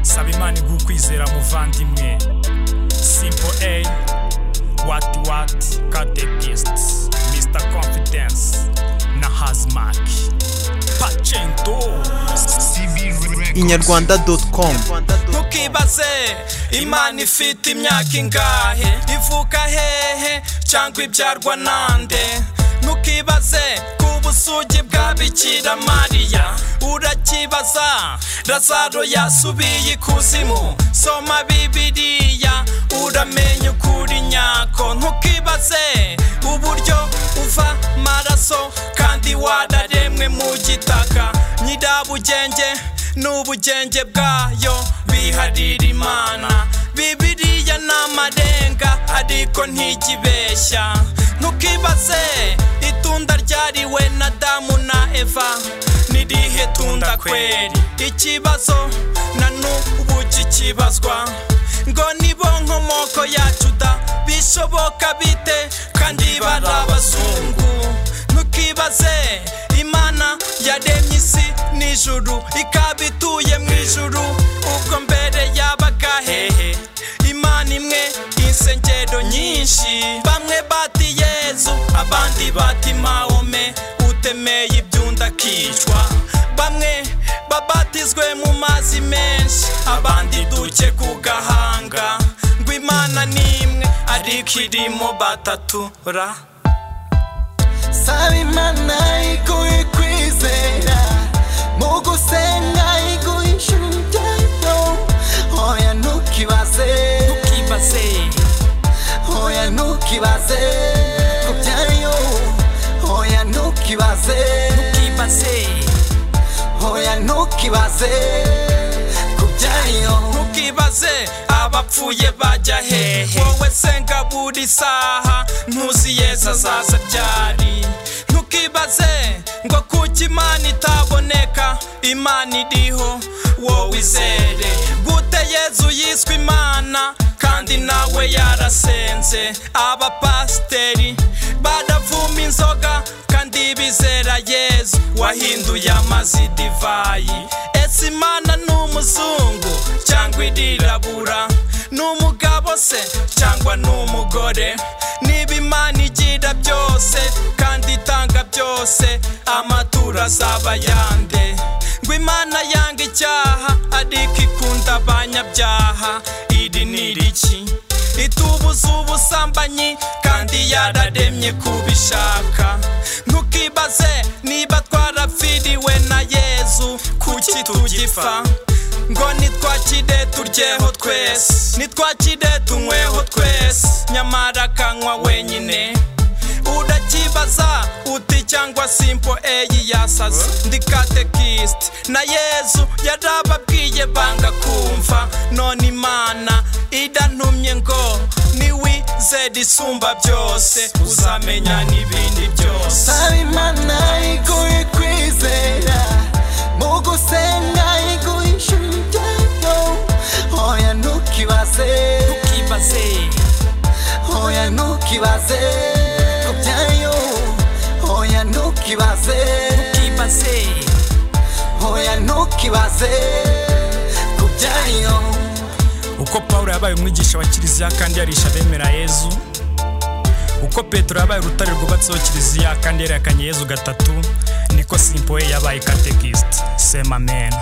saba imana iguha ukwizera muvandimwe simple a wati wati katekist mr confidence na hazmak pacento inyarwanda doti komu ntukibaze imana ifite imyaka ingahe ivuka hehe cyangwa ibyarwa nande ntukibaze ku busugi bwa bikira mariya urakibaza razaro yasubiye ikuzimu soma bibiriya uramenye ukuri nyako ntukibaze uburyo uva maraso kandi wararemwe mu gitaka nyirabugenge n'ubugenge bwayo biharira imana bibiriya ni amarenga ariko ntijya ntukibaze itunda ryariwe na damu na eva n'irihe tunda kweri ikibazo na n'ubu kikibazwa ngo nibo nkomoko yacu da bishoboka bite kandi bari abazungu ntukibaze imana yaremye isi n'ijuru ikaba ituye mu ijuru ubwo mbere yabaga hehe imana imwe insengero nyinshi bamwe bati yezu abandi bati mahome utemeye ibyunda akicwa bamwe babatizwe mu mazi menshi abandi duke ku gahanga ngo imana ni imwe ariko irimo batatura saba imana iguhe kwizera mu gusenga iguhe ijuru ryayo hoya ntukibaze ntukibaze hoya ntukibaze ku byayo hoya ntukibaze ntukibaze hoya ntukibaze ku byayo ntukibaze abapfuye bajya hehe wowe senga buri saha ntuzi yezu azaza ryari ntukibaze ngo kuko imana itaboneka imana iriho wowe izere gute yezu yiswe imana kandi nawe yarasenze abapasiteri baravuma inzoga kandi bizera yezu wahinduye amazi divayi ese imana ni umuzungu cyangwa irirabura ni umugabo se cyangwa ni umugore niba imana igira byose kandi itanga byose amaturo azaba yande ngo imana yanga icyaha ariko ikunda abanyabyaha iri ni iriki itubuza ubusambanyi kandi yararemye kubishaka ntukibaze niba twarapfiriwe na yezu kuki tugipfa ngo nitwakire turyeho twese nitwakire tunyweho twese nyamara akanywa wenyine urakibaza uti cyangwa simpo eyi yasaze ndi katekisite na yezu yarababwiye banga kumva none imana irantumye ngo niwizere isumba byose uzamenya n'ibindi byose saba imana iguhe kwizera mu gusenga iguhe ijuru ryayo hoya ntukibaze ntukibaze hoya ntukibaze ku byayo hoya ntukibaze ntukibaze hoya ntukibaze ku byayo uko pawulo yabaye umwigisha wa kiliziya kandi yarisha abemera yezu uko petero yabaye urutare rwubatseho kiliziya kandi yerekanye yezu gatatu niko simpoye yabaye katekisite sema amen